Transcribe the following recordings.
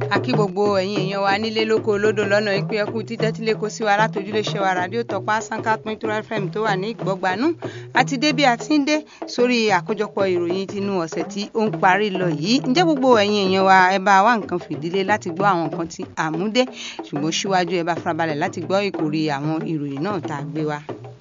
a kí gbogbo ẹ̀yin èèyàn wa nílé lóko olódò lọ́nà ìpè ẹkú títẹ́tílé kó sí wa látòjúlé ṣe wa rádíò tọpá sanka point two fm tó wà ní ìgbọ́gbanú àti dé bí a ti ń dé sórí àkójọpọ̀ ìròyìn tinú ọ̀sẹ̀ tí ó ń parí lọ yìí ǹjẹ́ gbogbo ẹ̀yin èèyàn wa ẹ bá wá nǹkan fìdílé láti gbọ́ àwọn nǹkan tí a mú dé ṣùgbọ́n síwájú ẹ bá farabalẹ̀ láti gbọ́ ìkòrí àwọn ìròyìn náà tá a gbé wa.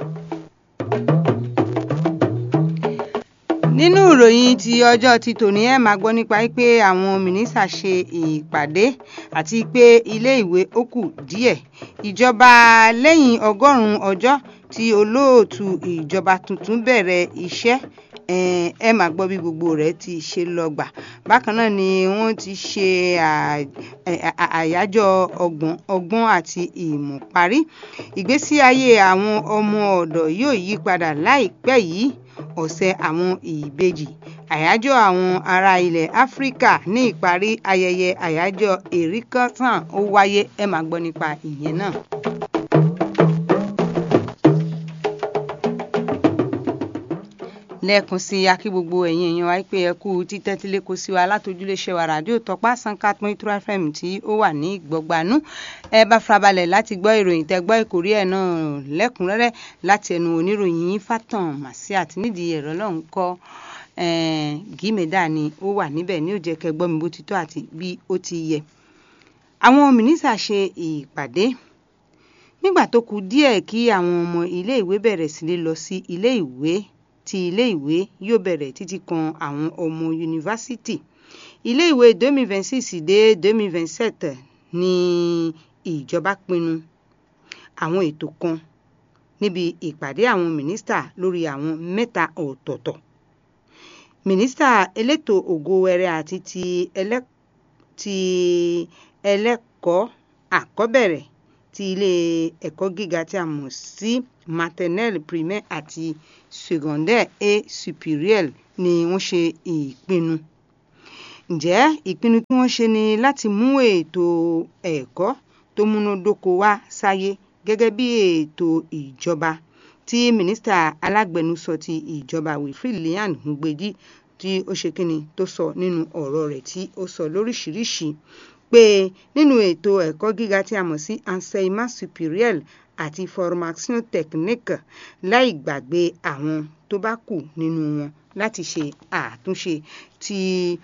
nínú ìròyìn ti ọjọ́ ti tòní ẹ̀ máa gbọ́ nípa pé àwọn mínísítà ṣe ìpàdé àti pé ilé ìwé ó kù díẹ̀ ìjọba lẹ́yìn ọgọ́rùn-ún ọjọ́ tí olóòtú ìjọba tuntun bẹ̀rẹ̀ iṣẹ́ ẹ máa gbọ́ bí gbogbo rẹ̀ ti ṣe lọ gbà bákan náà ni wọ́n ti ṣe àyájọ́ ọgbọ́n àti ìmọ̀ parí ìgbésí ayé àwọn ọmọ ọ̀dọ̀ yóò yí padà láìpẹ́ yìí ọ̀sẹ̀ àwọn ìbejì àyájọ́ àwọn ará ilẹ̀ áfíríkà ní ìparí ayẹyẹ àyájọ́ èríkọ́sàn ó wáyé ẹ máa gbọ́ nípa ìyẹn náà. lẹ́ẹ̀kan sí akí gbogbo ẹ̀yin èèyàn wa pé ẹ kú títẹ́tílé kó sí wa látòjúléṣẹ́ wa ràdíò tọpá sanka point two fm tí ó wà ní ìgbọ́gbanú ẹ bá farabalẹ̀ láti gbọ́ ìròyìn tẹ́ gbọ́ ìkórí ẹ̀ náà lẹ́kùnrẹ́rẹ́ láti ẹnu oníròyìn fatan masiat nídìí ẹ̀rọ lọ́hùn kọ́ gímẹ̀dá ni ó wà níbẹ̀ ní ó jẹ́ kẹ́ gbọ́ mi bó ti tọ́ àti bí ó ti yẹ. àwọn mínísà ṣe ìpàdé nígbà tó kù díẹ̀ kí àwọn ọmọ ilé ìwé bẹ̀rẹ̀ sí lọ sí ilé ìwé tí ilé ìwé yóò bẹ̀rẹ̀ títí kan àwọn ọmọ yunifásítì ilé ìwé 2026 dé 2027 ní ìjọba pinnu àwọn ètò kan níbi ìpàdé àwọn mínísítà lórí àwọn mẹ́ta ọ̀tọ̀ọ̀tọ̀ mínísítà elétò ògo wẹrẹ àti ti ẹlẹ́kọ̀ọ́ àkọ́bẹ̀rẹ̀ ti ilé ẹ̀kọ́ gíga tí a mọ̀ sí maternelle primaire àti secondaire et supérieure ni wọ́n ṣe ìpinnu ǹjẹ́ ìpinnu tí wọ́n ṣe ni láti mú ètò ẹ̀kọ́ tó múnádóko wá sáyé gẹ́gẹ́ bí ètò ìjọba tí mínísítà alágbẹnusọ ti ìjọba wilfred lian ngbeji tí ó ṣe kíni tó sọ nínú ọ̀rọ̀ rẹ̀ tí ó sọ lóríṣìíríṣìí pé nínú ètò ẹ̀kọ́ gíga tí a mọ̀ sí enseignement supérieur àti formation technique láì gbàgbé àwọn tó bá kù nínú wọn láti ṣe àtúnṣe tí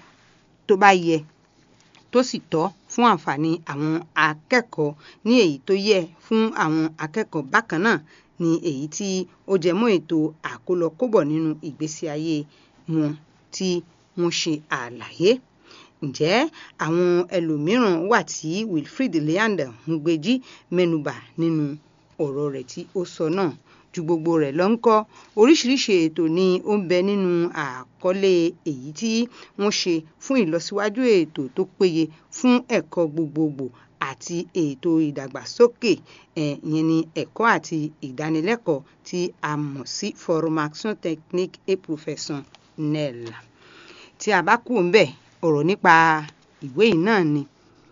tó bá yẹ tó sì tọ́ fún àǹfààní àwọn akẹ́kọ̀ọ́ ní èyí tó yẹ fún àwọn akẹ́kọ̀ọ́ bákan náà ní èyí tí ó jẹ mọ́ ètò àkólọkóbọ̀ nínú ìgbésí ayé wọn tí wọ́n ṣe àlàyé ǹjẹ́ àwọn ẹlòmíràn wà tí wilfred leander ngbeji mẹ́nubà nínú ọ̀rọ̀ rẹ̀ tí ó sọ náà ju gbogbo rẹ̀ lọ ń kọ́ oríṣiríṣi ètò ni ó ń bẹ nínú àkọlé èyí tí wọ́n ṣe fún ìlọsíwájú ètò tó péye fún ẹ̀kọ́ gbogbogbò àti ètò ìdàgbàsókè ìyẹn ni ẹ̀kọ́ àti ìdánilẹ́kọ̀ọ́ tí a mọ̀ sí formation technique et professionnelle tí a bá kú ń bẹ̀ ọ̀rọ̀ nípa ìwé yìí náà ni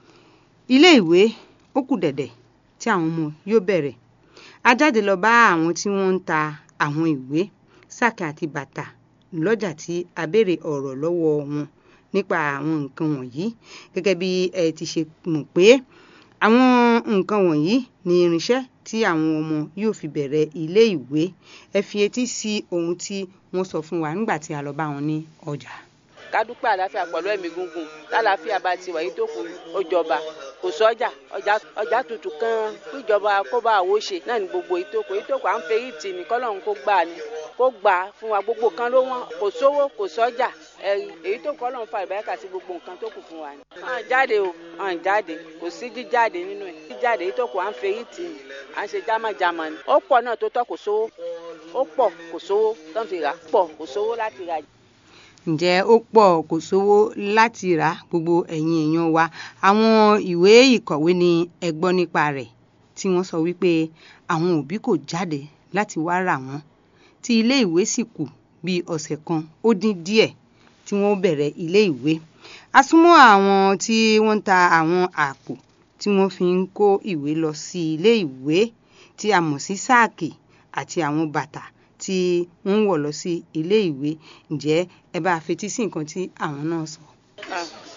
ilé ìwé ó kù dẹ̀dẹ̀ tí àwọn ọmọ yóò bẹ̀rẹ̀ a jáde lọ bá àwọn tí wọ́n ń ta àwọn ìwé sáàkì àti bàtà lọ́jà tí a béèrè ọ̀rọ̀ lọ́wọ́ wọn nípa àwọn nǹkan wọ̀nyí gẹ́gẹ́ bí ẹ ti ṣe mọ̀ pé àwọn nǹkan wọ̀nyí ni irinṣẹ́ tí àwọn ọmọ yóò fi bẹ̀rẹ̀ ilé ìwé ẹ fi etí sí ohun tí wọ́n sọ fún wa nígbà tí a lọ bá wọn ní ọjà ká dúpẹ́ àlàáfíà pẹ̀lú ẹ̀mí gúngùn lálàáfíà bá ti wà yìí tó kù ó jọba kò sọ́jà ọjà tuntun kan kíjọba kó bá àwo ṣe náà ní gbogbo ìtókò ìtókò à ń fẹ́ yìí tì ní kọ́lọ́run kó gbà ní kó gbà fún wa gbogbo kan ló wọ́n kò sówó kò sọ́jà ẹ̀rí èyí tó kọ́lọ́run fa ìbáyàkà sí gbogbo nǹkan tó kù fún wa ni. hàn jáde o hàn jáde kò sí jíjáde nínú ẹ̀ jíjáde ìtókò à ń fẹ́ yìí tì ní à ń ṣe jámàjámà ni ó pọ̀ náà tó tọ́ kò sówó ó pọ̀ kò sówó tó ń fi rà pọ̀ kò sówó láti rà ǹjẹ́ ó pọ̀ kò sówó láti rà gbogbo ẹ̀yin èèyàn wa àwọn ìwé ìkọ̀wé ni ẹ gbọ́ nípa rẹ̀ tí wọ́n sọ wípé àwọn òbí kò jáde láti wá rà wọ́n tí ilé ìwé sì kù bí ọ̀sẹ̀ kan ó dín díẹ̀ tí wọ́n bẹ̀rẹ̀ ilé ìwé a súnmọ́ àwọn tí wọ́n ń ta àwọn àpò tí wọ́n fi ń kó ìwé lọ sí ilé ìwé tí a mọ̀ sí sáàkì àti àwọn bàtà tí wọ́n ń wọ̀ lọ sí ilé ìwé ǹjẹ́ ẹ bá fetí sí nǹkan tí àwọn náà sọ.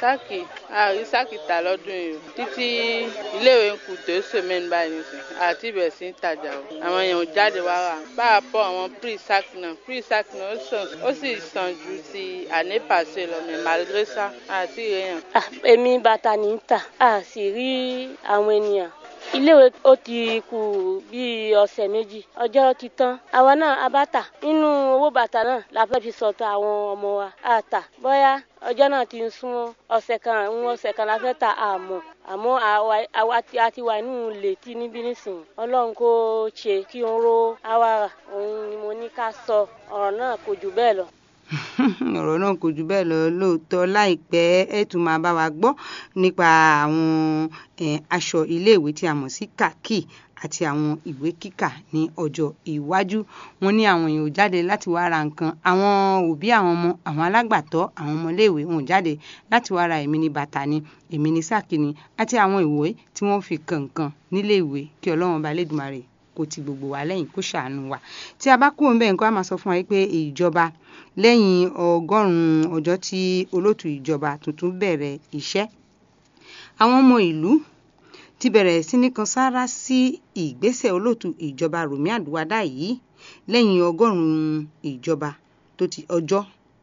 sáàkì àrí sáàkì tà lọ́dún yìí o títí iléèwé ń kù tó sèmẹ́ni báyìí nìsín àti ibẹ̀ sí ń tajà o àwọn èèyàn ò jáde wá rà bá a pọ̀ àwọn pre sac náà pre sac náà ó sàn ó sì sàn ju ti ànépàṣẹ lọ mi malgré ça àti èèyàn. èmi bàtà ní í tà a sì rí àwọn ènìyàn iléèwé ó ti kù bíi ọ̀sẹ̀ méjì ọjọ́ ti tán àwa náà a bá tà nínú owó bàtà náà la fẹ́ fi sọ̀tọ̀ àwọn ọmọ wa a tà bóyá ọjọ́ náà ti ń súnmọ́ ọ̀sẹ̀ kan ń ọ̀sẹ̀ kan la fẹ́ ta àmọ́ àmọ́ àwa a ti wà nínú létí níbí nísìnyí ọlọ́run kò ṣe kí n ro àwa rà òun ni mo ní ká sọ ọ̀rọ̀ náà kò jù bẹ́ẹ̀ lọ ọ̀rọ̀ náà kò jù bẹ́ẹ̀ lọ lóòótọ́ láìpẹ́ ẹ tún máa bá wa gbọ́ nípa àwọn aṣọ iléèwé tí a mọ̀ sí kàkì àti àwọn ìwé kíkà ní ọjọ́ iwájú wọn ní àwọn èèyàn ò jáde láti wá ra nǹkan àwọn òbí àwọn ọmọ àwọn alágbàtọ́ àwọn ọmọléèwé wọn ò jáde láti wá ra èmi ní bàtà ni èmi ní sáàkì ni àti àwọn ìwé tí wọ́n fi kànkan níléèwé kí ọlọ́run ọba lẹ́dùnmarè kó ti gbogbo wa lẹ́yìn kó ṣàánú wa tí a bá kúrò ń bẹ̀ nǹkan á máa sọ fún wa pé ìjọba lẹ́yìn ọgọ́rùn-ún ọjọ́ tí olóòtú ìjọba tuntun bẹ̀rẹ̀ iṣẹ́ àwọn ọmọ ìlú ti bẹ̀rẹ̀ sí ní kan sáárá sí ìgbésẹ̀ olóòtú ìjọba Rùmí Àdúwádá yìí lẹ́yìn ọgọ́rùn-ún ìjọba tó ti ọjọ́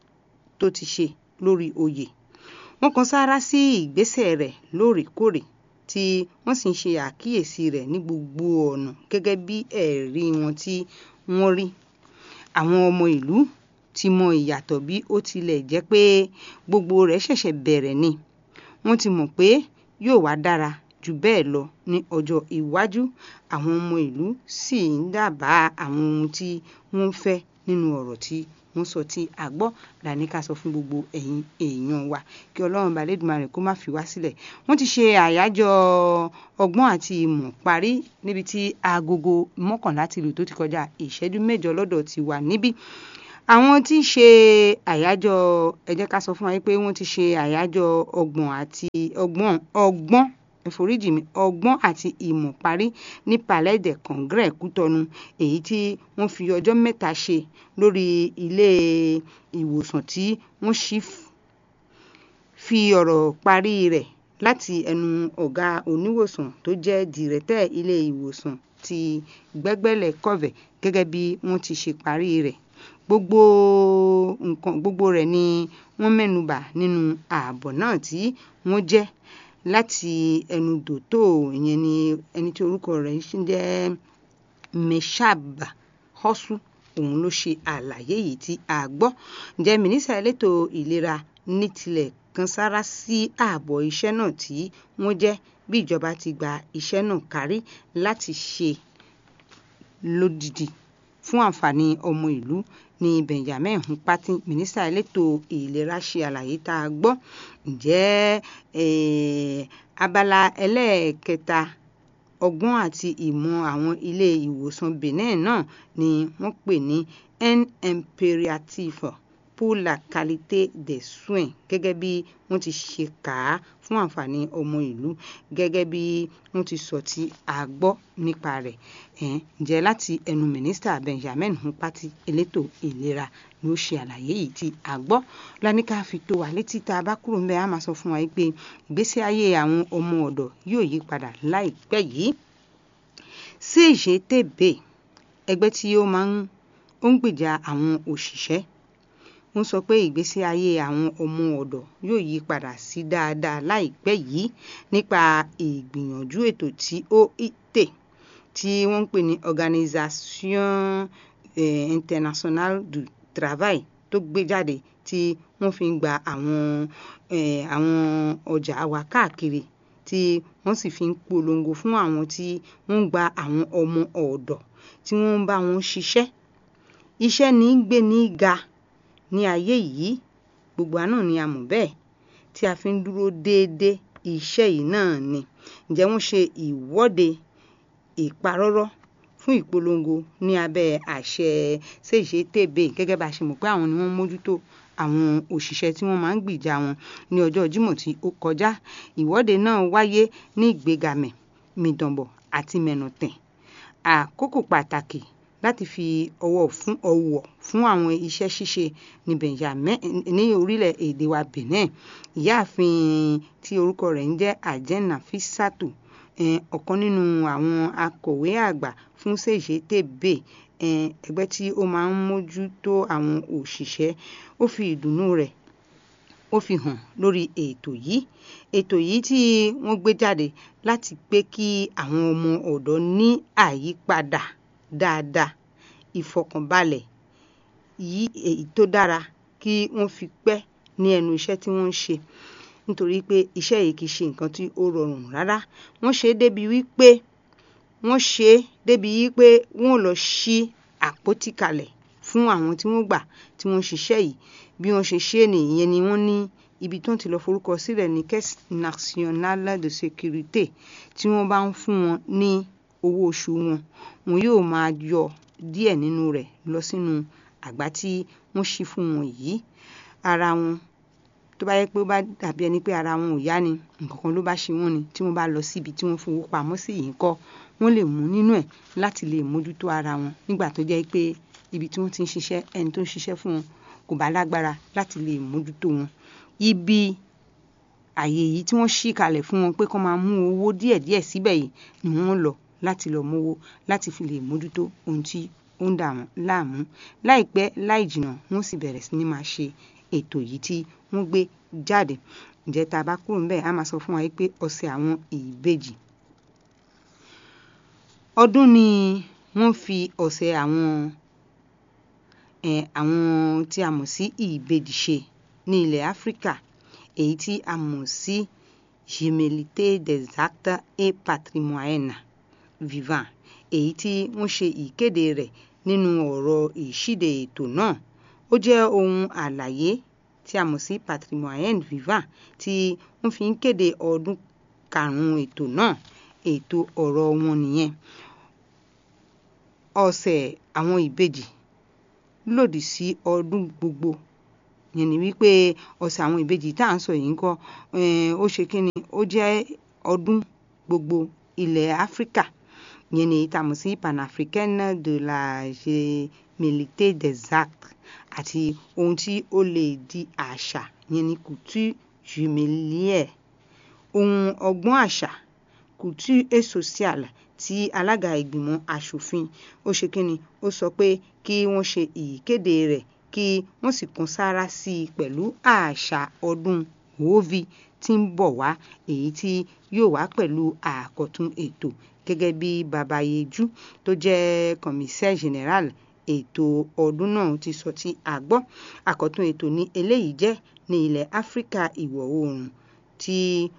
tó ti ṣe lórí oyè wọ́n kan sáárá sí ìgbésẹ̀ rẹ̀ lóòrèkóòrè tí wọ́n sì ń ṣe àkíyèsí rẹ̀ ní gbogbo ọ̀nà gẹ́gẹ́ bí ẹ̀rí wọn tí wọ́n rí àwọn ọmọ ìlú ti mọ ìyàtọ̀ bí ó tilẹ̀ jẹ́ pé gbogbo rẹ̀ ṣẹ̀ṣẹ̀ bẹ̀rẹ̀ ni wọ́n ti mọ̀ pé yóò wá dára jù bẹ́ẹ̀ lọ ní ọjọ́ iwájú àwọn ọmọ ìlú sì ń dábàá àwọn ohun tí wọ́n fẹ́ nínú ọ̀rọ̀ tí wọ́n sọ tí a gbọ́ làní ká sọ fún gbogbo ẹ̀yin èèyàn wa kí ọlọ́run bá lẹ́dùnmarè kó má fi wá sílẹ̀ wọ́n ti ṣe àyájọ́ ọgbọ́n àti ìmọ̀ parí níbi tí agogo mọ́kànlá ti lù tó ti kọjá ìṣẹ́jú mẹ́jọ lọ́dọ̀ ti wà níbí àwọn tí ń ṣe àyájọ́ ẹ jẹ́ ká sọ fún wa pé wọ́n ti ṣe àyájọ́ ọgbọ̀n àti ọgbọ́n ọgbọ́n ẹ̀foríjì mi ọgbọ́n àti ìmọ̀ parí ní palais de congrès kútọ́nu èyí tí wọ́n fi ọjọ́ mẹ́ta ṣe lórí ilé ìwòsàn tí wọ́n sì fi ọ̀rọ̀ parí rẹ̀ láti ẹnu ọ̀gá oníwòsàn tó jẹ́ dìrẹ́tẹ̀ ilé ìwòsàn ti gbẹ́gbẹ́lẹ̀ kọ̀vẹ̀ gẹ́gẹ́ bí wọ́n ti ṣe parí rẹ̀ gbogbo nǹkan gbogbo rẹ̀ ni wọ́n mẹ́nubà nínú ààbọ̀ náà tí wọ́n jẹ́ láti ẹnu dòtò ìyẹn ni ẹni tí orúkọ rẹ̀ ń jẹ́ meshaba hosu òun ló ṣe àlàyé yìí tí a gbọ́ ǹjẹ́ mínísítà elétò ìlera ní tilẹ̀ kan sára sí ààbọ̀ iṣẹ́ náà tí wọ́n jẹ́ bí ìjọba ti gba iṣẹ́ náà kárí láti ṣe lódìdí fún àǹfààní ọmọ ìlú ní benjamin hunpati mínísítà elétò ìlera ṣe àlàyé tá a gbọ́ ǹjẹ́ abala ẹlẹ́ẹ̀kẹta ọgbọ́n àti ìmọ̀ àwọn ilé ìwòsàn benin náà ni wọ́n pè ní un impératif pour la qualité des soins gẹ́gẹ́ bí wọ́n ti ṣe kà á fún àǹfààní ọmọ ìlú gẹ́gẹ́ bí wọ́n ti sọ tí a gbọ́ nípa rẹ̀ ǹjẹ́ láti ẹnu mínísítà benjamin hunpati elétò ìlera ló ṣe àlàyé yìí tí a gbọ́ lánìkà fi tó wa létí tá a bá kúrò ń bẹ á máa sọ fún wa pé ìgbésí ayé àwọn ọmọ ọ̀dọ̀ yóò yí padà láìpẹ́ yìí CGTB ẹgbẹ́ tí ó máa ń ó ń gbèjà àwọn òṣìṣẹ́ wọ́n sọ pé ìgbésí ayé àwọn ọmọ ọ̀dọ̀ yóò yí padà sí dáadáa láìpẹ́ yìí nípa ìgbìyànjú ètò tí OIT tí wọ́n ń pè ní Organisation eh, Internationale du Travail tó gbé jáde tí wọ́n fi ń gba àwọn eh, àwọn ọjà wa káàkiri tí wọ́n sì fi ń polongo fún àwọn tí wọ́n ń gba àwọn ọmọ ọ̀dọ̀ tí wọ́n ń bá wọn ṣiṣẹ́ iṣẹ́ ní gbé ní ga ní ayé yìí gbogbo àná ni a mọ̀ bẹ́ẹ̀ tí a fi ń dúró déédéé iṣẹ́ yìí náà ni ǹjẹ́ wọ́n ṣe ìwọ́de ìparọ́rọ́ fún ìpolongo ní abẹ́ àṣẹ CGTB gẹ́gẹ́ bá a ṣe mọ̀ pé àwọn ni wọ́n mójútó àwọn òṣìṣẹ́ tí wọ́n máa ń gbìjà wọn ní ọjọ́ Jímọ̀ tí ó kọjá ìwọ́de náà wáyé ní Ìgbégamẹ̀ Mìdànbọ̀ àti Mẹ̀nọ̀tẹ̀ àkókò pàtàkì láti fi ọwọ́ fún ọwọ́ fún àwọn iṣẹ́ ṣíṣe ní benjamin ní orílẹ̀-èdè wa benin ìyáàfin tí orúkọ rẹ̀ ń jẹ́ ajena fisatu ọ̀kan nínú àwọn akọ̀wé àgbà fún cgtb ẹgbẹ́ tí ó máa ń mójútó àwọn òṣìṣẹ́ ó fi ìdùnnú rẹ̀ ó fi hàn lórí ètò yìí ètò yìí tí wọ́n gbé jáde láti pé kí àwọn ọmọ ọ̀dọ́ ní àyípadà dáadáa ìfọkànbalẹ̀ yìí èyí tó dára kí wọ́n fi pẹ́ ní ẹnu iṣẹ́ tí wọ́n ń ṣe nítorí pé iṣẹ́ yìí kì í ṣe nǹkan tí ó rọrùn rárá wọ́n ṣe é débi wípé wọ́n ṣe é débi wípé wọ́n lọ ṣí àpótí kalẹ̀ fún àwọn tí wọ́n gbà tí wọ́n ṣiṣẹ́ yìí bí wọ́n ṣe ṣe é nìyẹn ni wọ́n ní ibi tó ń ti lọ forúkọ sílẹ̀ ní caisse nationale de sécurité tí wọ́n bá ń fún wọn ní owó oṣù wọn wọn yóò máa yọ díẹ̀ nínú rẹ̀ lọ sínú àgbá tí wọ́n ṣí fún wọn yìí ara wọn tó bá yẹ pé ó bá dàbí ẹni pé ara wọn ò yá ni nǹkan kan ló bá ṣe wọ́n ni tí wọ́n bá lọ síbi tí wọ́n fowó pamọ́ sí yìí kọ́ wọ́n lè mú nínú ẹ̀ láti lè mójútó ara wọn nígbà tó jẹ́ pé ibi tí wọ́n ti ń ṣiṣẹ́ ẹni tó ń ṣiṣẹ́ fún wọn kò bá lágbára láti lè mójútó wọn ibi àyè yìí tí wọ́n ṣí kalẹ̀ fún wọn pé kó máa mú owó díẹ̀díẹ̀ síbẹ̀ yìí ni wọ́n lọ láti lọ mówó láti fi lè mójútó ohun tí ó ń dà wọ́n láàmú láìpẹ́ láì jìnnà wọ́n sì bẹ̀rẹ̀ sí ní máa ṣe ètò yìí tí wọ́n gbé jáde ǹjẹ́ tá a bá kúrò níbẹ̀ á máa sọ fún wa pé ọ̀sẹ̀ àwọn ìbejì ọdún ni wọ́n fi ọ̀sẹ̀ àwọn àwọn tí a mọ̀ sí ìbejì ṣe ní ilẹ̀ áfíríkà èyí tí a mọ̀ sí Gémellité des actes et patrimoine vivant èyí tí wọ́n ṣe ìkéde rẹ̀ nínú ọ̀rọ̀ ìṣíde ètò náà ó jẹ́ ohun àlàyé tí a mọ̀ sí patrimoine vivant tí wọ́n fi ń kéde ọdún karùn-ún ètò náà ètò ọ̀rọ̀ wọn nìyẹn ọ̀sẹ̀ àwọn ìbejì lòdì sí ọdún gbogbo yẹn ni wípé ọ̀sẹ̀ àwọn ìbejì tá à ń sọ yìí ń kọ́ ó ṣe kí ni ó jẹ́ ọdún gbogbo ilẹ̀ áfíríkà yẹn ni tá a mọ̀ sí panafricaine de la Gémellité des actes àti ohun tí ó lè di àṣà yẹn ni couture jumélière ohun ọgbọ́n àṣà couture et sociale tí alága ìgbìmọ̀ asòfin ó ṣe kínni ó sọ pé kí wọ́n ṣe ìkéde rẹ̀ kí wọ́n sì kan sára sí i pẹ̀lú àṣà ọdún wòóvi tí ń bọ̀ wá èyí tí yóò wá pẹ̀lú àkọ́tún ètò gẹ́gẹ́ bí babayeju tó jẹ́ commissaire général ètò ọdún náà ti sọ tí a gbọ́ àkọ́tún ètò ní eléyìí jẹ́ ní ilẹ̀ áfíríkà ìwọ̀ oòrùn tí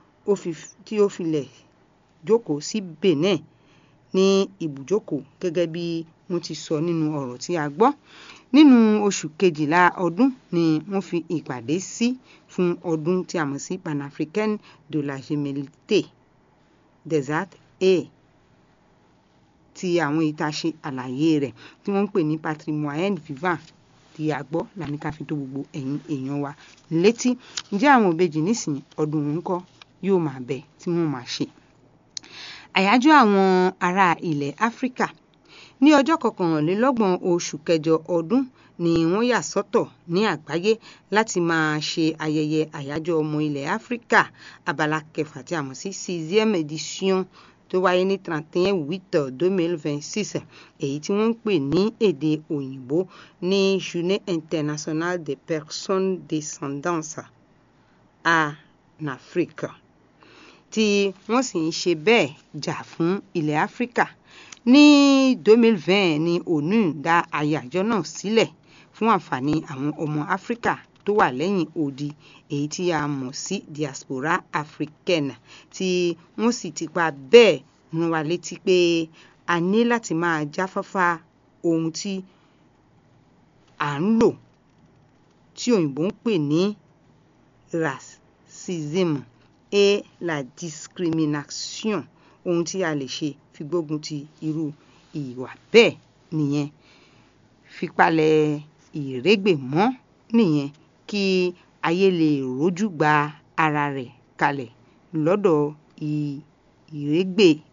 ó filẹ̀ jókòó sí benin ní ibùjókòó gẹ́gẹ́ bí wọ́n ti sọ nínú ọ̀rọ̀ tí a gbọ́ nínú oṣù kejìlá ọdún ni wọ́n fi ìpàdé sí fún ọdún tí a mọ̀ sí panafricaine de la Gémellité des actes et ti àwọn ìta ṣe àlàyé rẹ̀ tí wọ́n ń pè ní patrimoine vivant tí a gbọ́ làní ká fi tó gbogbo ẹ̀yin èèyàn wa létí ǹjẹ́ àwọn òbejì nísìnyí ọdún òun kọ́ yóò máa bẹ tí wọ́n máa ṣe àyájọ́ àwọn ará ilẹ̀ áfíríkà ní ọjọ́ kọkànlélọ́gbọ̀n oṣù kẹjọ ọdún ni wọ́n yà sọ́tọ̀ ní àgbáyé láti máa ṣe ayẹyẹ àyájọ́ ọmọ ilẹ̀ áfíríkà abala kẹfà tí a mọ̀ sí sixième édition tó wáyé ní trente et un huit deux mille vingt six èyí tí wọ́n ń pè ní èdè òyìnbó ní journée internationale des personnes descendantes en Afrique tí wọ́n sì ń ṣe bẹ́ẹ̀ jà fún ilẹ̀ áfíríkà ní 2020 ni onu dá àyájọ́ náà sílẹ̀ fún àǹfààní àwọn ọmọ áfíríkà tó wà lẹ́yìn odi èyí tí a mọ̀ sí diaspora africaine tí wọ́n sì ti pa bẹ́ẹ̀ rán wa létí pé a ní láti máa jáfáfá ohun tí à ń lò tí òyìnbó ń pè ní racism et la discrimination ohun tí a lè ṣe fi gbógun ti irú ìwà bẹ́ẹ̀ nìyẹn fipalẹ̀ ìrégbè mọ́ nìyẹn kí ayé lè rójú gba ara rẹ̀ kalẹ̀ lọ́dọ̀ ìrégbè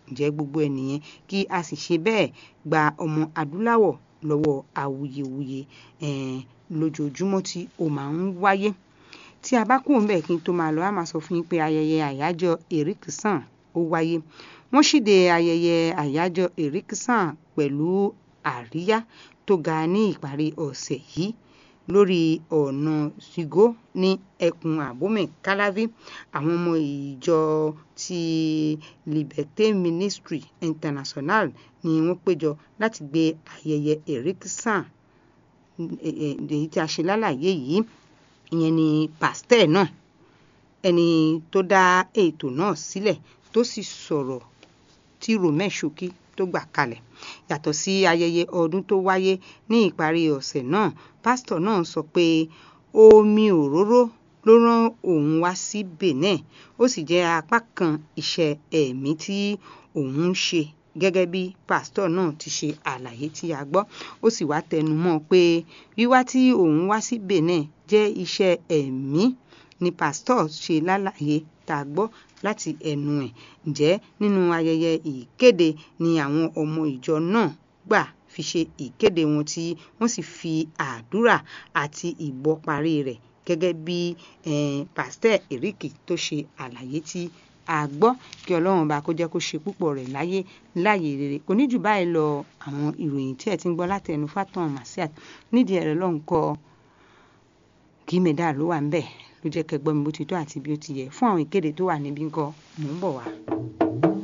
ǹjẹ́ gbogbo ẹ̀ nìyẹn kí a sì ṣe bẹ́ẹ̀ gba ọmọ adúláwọ̀ lọ́wọ́ awuyewuye um lójoojúmọ́ tí ó máa ń wáyé tí a bá kúrò ńbẹ̀ kí n tó máa lọ á máa sọ fún yín pé ayẹyẹ àyájọ́ Erikson ó wáyé wọ́n ṣíde ayẹyẹ àyájọ́ Erikson pẹ̀lú àríyá tó ga ní ìparí ọ̀sẹ̀ yìí lórí ọ̀nà Sigo ní ẹkùn Abomey Calavi àwọn ọmọ ìjọ ti Liberté Ministry International ni wọ́n péjọ láti gbé ayẹyẹ Erikson èyí tí a ṣe lálàyé yìí ìyẹn ni pasteur náà ẹni tó dá ètò náà sílẹ̀ tó sì sọ̀rọ̀ tí Romain Shoki tó gbà kalẹ̀ yàtọ̀ sí ayẹyẹ ọdún tó wáyé ní ìparí ọ̀sẹ̀ náà pásítọ̀ náà sọ pé omi òróró ló rán òun wá sí Benin ó sì jẹ́ apá kan iṣẹ́ ẹ̀mí tí òun ń ṣe gẹ́gẹ́ bí pásítọ̀ náà ti ṣe àlàyé tí a gbọ́ ó sì wá tẹnu mọ́ pé wíwá tí òun wá sí Benin jẹ́ iṣẹ́ ẹ̀mí ni pásítọ̀ ṣe lálàyé tá a gbọ́ láti ẹnu ẹ̀ ǹjẹ́ nínú ayẹyẹ ìkéde ni àwọn ọmọ ìjọ náà gbà fi ṣe ìkéde wọn tí wọ́n sì fi àdúrà àti ìbọ parí rẹ̀ gẹ́gẹ́ bí um pásítẹ̀ Eric tó ṣe àlàyé tí a gbọ́ kí ọlọ́run bá kó jẹ́ kó ṣe púpọ̀ rẹ̀ láyé láyé rere kò ní jù báyìí lọ àwọn ìròyìn tí ẹ ti ń gbọ́ láti ẹnu Fatan Masiat nídìí ẹ̀rọ lọ́hùn kọ́ kí mẹ́dà ló wà ń bẹ̀ ló jẹ́ kẹ́ gbọ́ mi bó ti tó àti bí ó ti yẹ fún àwọn ìkéde tó wà níbí ńkọ́ mò ń bọ̀ wá.